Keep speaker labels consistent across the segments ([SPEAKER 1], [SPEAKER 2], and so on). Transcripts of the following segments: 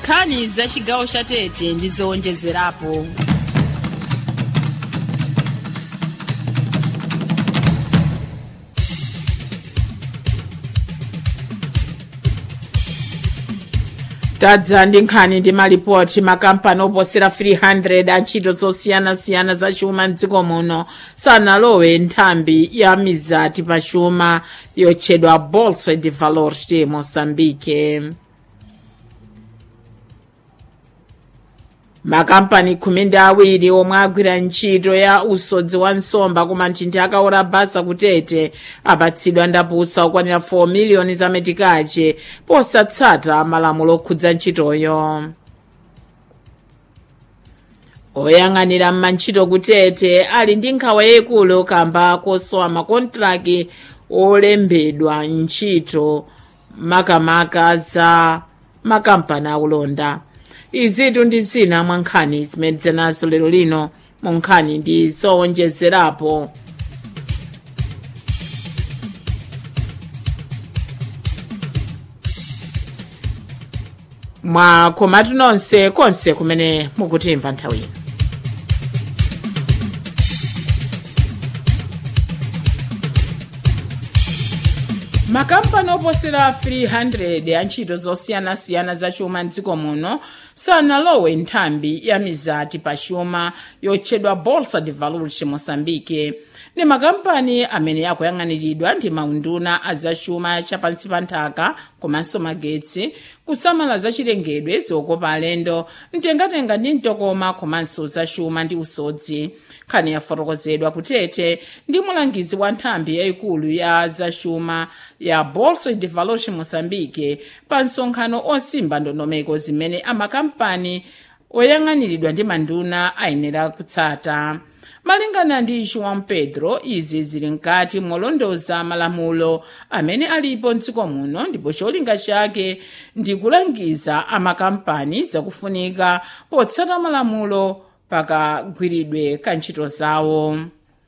[SPEAKER 1] nkhani za chigawo cha tete ndi zowonjezerapo tadza ndi nkhani ndi malipoti makampani oposera 300 a ntchito zosiyanasiyana za chuma mdziko muno sanalowe nthambi ya mizati pa chuma yotchedwa bolsa de valores de moçambique makampani khumi ndi awiri omwe agwira ntchito ya usodzi wa nsomba ku manthinthi akaora basa kutete apatsidwa ndapusa okwanira 4 miliyoni za metikache posatsata malamulo okhudza ntchitoyo oyang'anira m'mantchito kutete ali ndi nkhawa yayikulu kamba kosowa makontraki olembedwa ntchito makamaka za makampani akulonda izitu ndi zina mwa nkhani zimene nazo lero lino mu nkhani ndi zowonjezerapo mwakomatu nonse konse kumene mukutimva nthawi ino makampani oposera 300 a ntchito zosiyanasiyana za chuma mdziko muno sanalowe nthambi ya mizati pa chuma yotchedwa bolsa de valores moçambique ndi makampani amene akuyang'aniridwa ndi maunduna a zachuma chapansi pa nthaka komanso magetsi kusamala zachilengedwe zokopa alendo mtengatenga ndi mtokoma komanso zachuma ndi usodzi nkhani yafotokozedwa kutete ndi mulangizi wa nthambi yayikulu ya zachuma ya bolsa de valores moçambique pa msonkhano osimba ndondomeko zimene amakampani oyang'aniridwa ndi manduna ayenera kutsata malingana ndi joão pedro izi zili mkati molondoza malamulo amene alipo mdziko muno ndipo cholinga chake ndi kulangiza amakampani zakufunika potsata malamulo pakagwiridwe ka ntchito zawo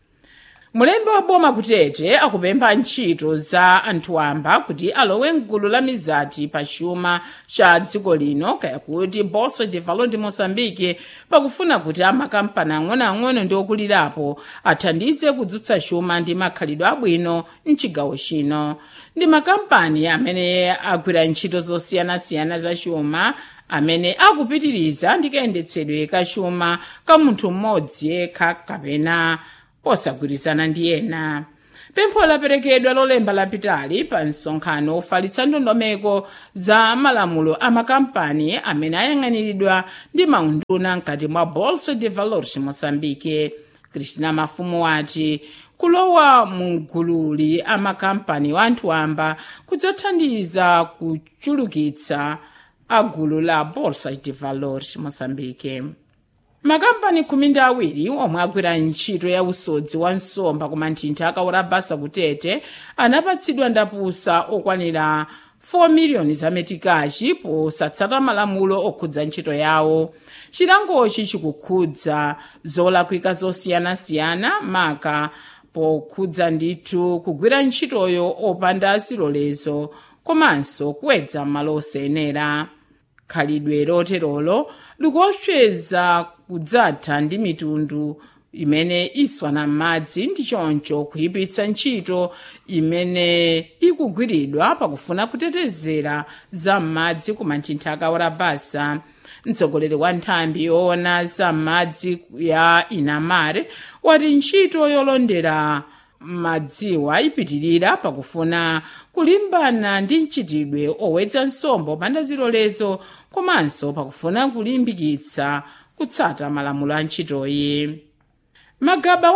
[SPEAKER 1] mulembe wa boma kutete akupempha ntchito za anthu amba kuti alowe mgulu la mizati pa chuma cha dziko lino kaya kuti bolsa de valor de moçambique pakufuna kuti amakampani ang'onoang'ono ndi okulirapo athandize kudzutsa chuma ndi makhalidwe abwino mchigawo chino ndi makampani amene agwira ntchito zosiyanasiyana za chuma amene akupitiriza ndi kayendetsedwe ka chuma ka munthu mmodzi yekha kapena posagwirizana ndi ena pempho laperekedwa lolemba lapitali pa msonkhano ofalitsa ndondomeko za malamulo a makampani amene ayang'aniridwa ndi maunduna mkati mwa bolsa de valores moçambique kristina mafumu wati kulowa mu gululi amakampani wa anthu amba kudzathandiza kuchulukitsa agulu la bolsa de valores moçambique makampani khumi ndi awiri omwe agwira ntchito ya usodzi wa nsomba ku manthinthi akaora basa kutete anapatsidwa ndapusa okwanira 4 miliyoni za metikachi posatsata malamulo okhudza ntchito yawo chilangochi chikukhudza zolakwika zosiyanasiyana maka pokhudza ndithu kugwira ntchitoyo opanda zilolezo komanso kuwedza malo osayenera khalidwe loterolo likuopseza kudzatha ndi mitundu imene iswana m'madzi ndi choncho kuyipitsa ntchito imene ikugwiridwa pakufuna kutetezera za m'madzi ku manthinthi akaora basa mtsogoleri wa nthambi yoona za m'madzi ya inamare wati ntchito yolondera madziwa ipitirira pakufuna kulimbana ndi mchitidwe owedza nsomba opanda zilolezo komanso pakufuna kulimbikitsa kutsata malamulo a ntchitoyi magaba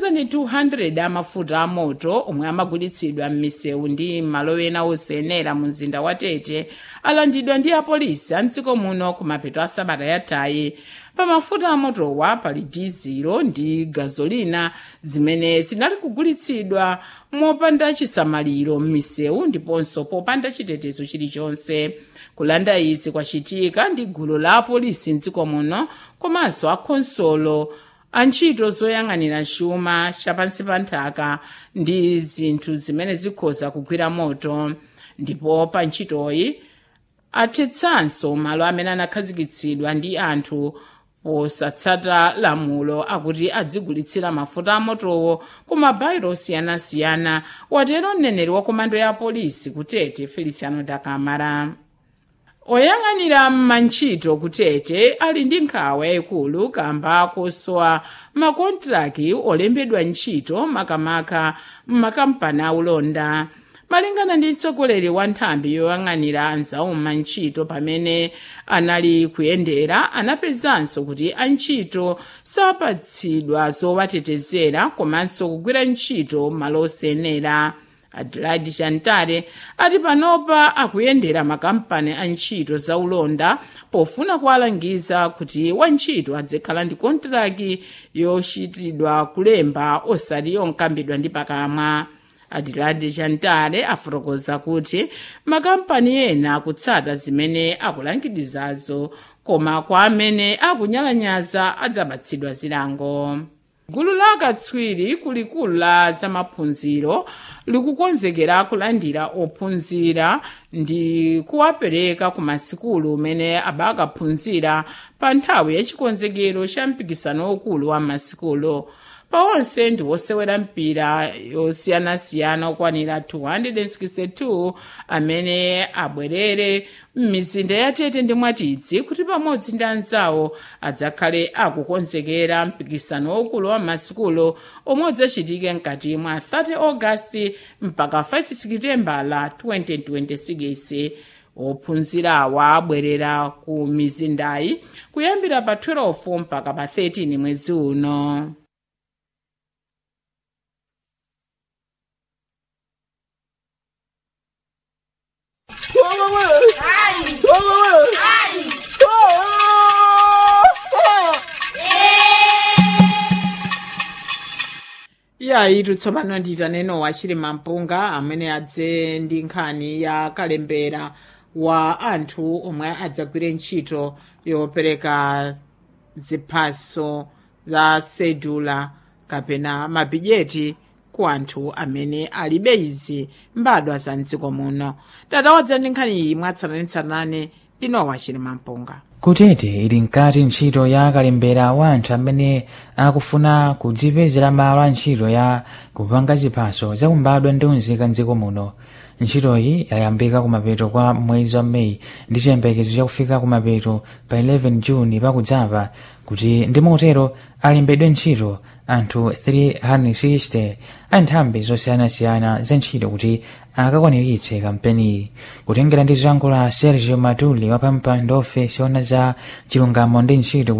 [SPEAKER 1] 1200 amafuta amoto omwe amagulitsidwa m'misewu ndi malo ena osayenera mu mzinda wa tete alandidwa ndi apolisi a mdziko muno ku mapeto a sabata yathayi pa mafuta amotowa pali dizilo ndi gazolina zimene zinali kugulitsidwa mopanda chisamaliro m'misewu ndiponso popanda chitetezo chilichonse kulanda izi kwachitika ndi gulu la apolisi mdziko muno komanso akhonsolo antchito zoyang'anira chuma chapansi pa nthaka ndi zinthu zimene zikhoza kugwira moto ndipo pa ntchitoyi athetsanso malo amene anakhazikitsidwa ndi anthu posatsata lamulo akuti adzigulitsira mafuta amotowo ku mabayiro osiyanasiyana watero mneneri wa komando ya polisi kutete feliciano dakamara oyang'anira mantchito kutete ali ndi nkhawa yayikulu kamba kosowa makontraki olembedwa ntchito makamaka m'makampani aulonda malingana ndi mtsogoleri wa nthambi yoyang'anira anzawu mantchito pamene anali kuyendera anapezanso kuti antchito sapatsidwa zowatetezera komanso kugwira ntchito malo osenera adelaide chantare ati panopa akuyendera makampani a ntchito zaulonda pofuna kuwalangiza kuti wantchito adzakhala ndi kontraki yochitidwa kulemba osati yonkambidwa ndi pakamwa adelaide chantare afotokoza kuti makampani ena akutsata zimene akulangidizazo koma kwa amene akunyalanyaza adzapatsidwa zilango gulu la akatswiri kulikulu la zamaphunziro likukonzekera kulandira ophunzira ndi kuwapereka ku masikulu umene abakaphunzira pa nthawi ya chikonzekero cha mpikisano ukulu wa masikulu pawonse ndi wosewera mpira yosiyanasiyana okwanira 262 amene abwerere m'mizinda ya tete ndi mwatidzi kuti pamodzi ndi anzawo adzakhale akukonzekera mpikisano waukulu wa masikulu omwe udzachitike mkati mwa 30 ogasiti mpaka 5 sekitembala 2026 ophunzirawa abwerera ku mizindayi kuyambira pa 12 mpaka pa 13 mwezi uno yayi tsopano nditaneno wachilima mpunga amene adze ndi nkhani ya kalembera wa anthu omwe adzagwire ntchito yopereka ziphaso za sedula kapena mabhijeti ku anthu amene alibe izi mbadwa za mdziko muno tatawadza ndi nkhani iyi mwatsatanetsatane ndinowa chilima mpunga
[SPEAKER 2] kutete ili mkati ntchito ya kalembera wa anthu amene akufuna kudzipezera malo a ntchito ya kupanga ziphaso zakumbadwa ndi unzika mdziko muno ntchitoyi yayambika kumapeto kwa mwezi wa meyi ndi chiyembekezo chakufika kumapeto pa 11 juni pakudzapa kuti ndi motero alembedwe ntchito anthu 360 a nthambi zosiyanasiyana za ntchito kuti akakwaniritse kampeniyi kutengera ndi zango la sergio matuli wa pampando ofesi ona za chilungamo ndi ntchito